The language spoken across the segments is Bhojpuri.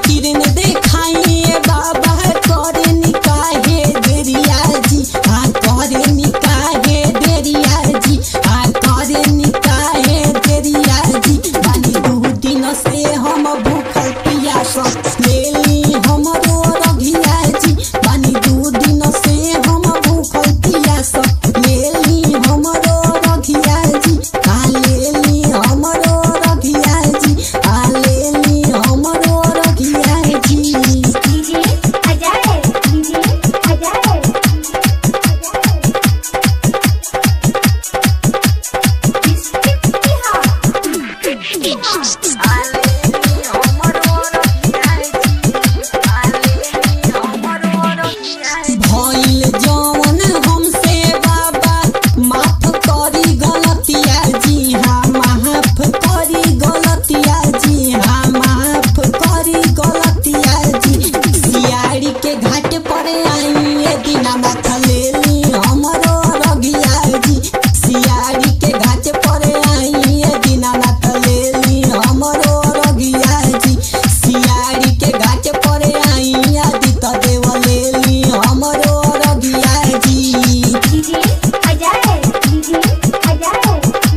किरण देखाइए बाबा करे निकाहे देरिया जी आ करे निकाहे देरिया जी आ करे निकाहे देरिया जी बानी दू दिन से हम भूखल पियासल लेली हमरो रघिया जी बानी दू दिन से हम भूखल पियासल लेली हमरो रघिया जी आ लेली हमरो रघिया जी आ लेली हमरो रघिया जी डीजे अजय डीजे अजय भइल जवन हमसे बाबा माफ करी गलतिया जी हाँ माफ करी गलतिया जी हाँ माफ करी गलतिया जी सियारी के घाट पर आई दिना माथा लेली हमरो रगिया जी सियारी के घाट पर आई दिना माथा लेली हमरो रगिया जी सियारी के घाट पर आई आदि त देव लेली हमरो रगिया जी डीजे अजय डीजे अजय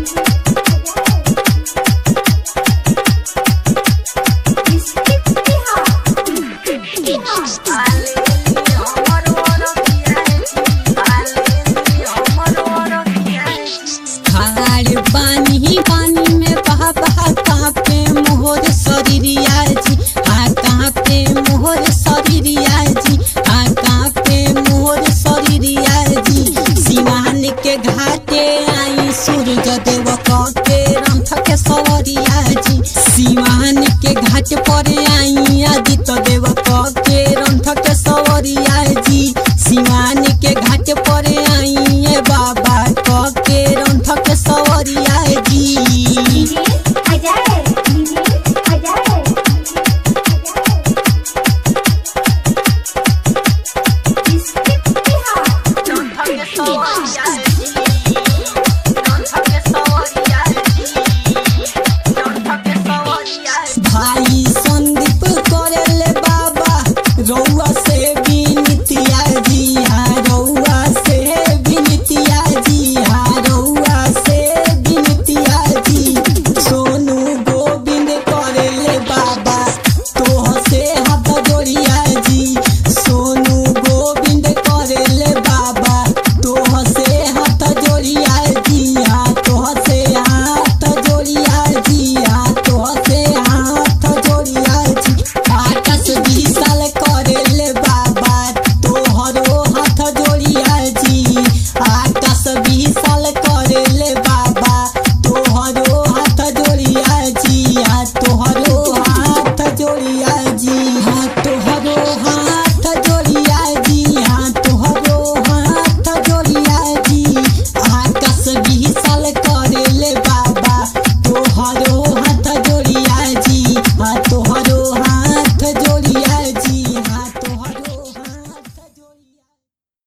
खाड़ पानी पानी में बहा बहा कांपे मोहर शरीरिया जी आ कांपे मोहर शरीरिया जी आ कांपे मोहर शरीरिया जी सिवान के घाटे आई सूरज देव के रंथ के सवरिया जी सिवान के घाट पर आई आदित्य देव के रंथ के सवरिया जी सिवान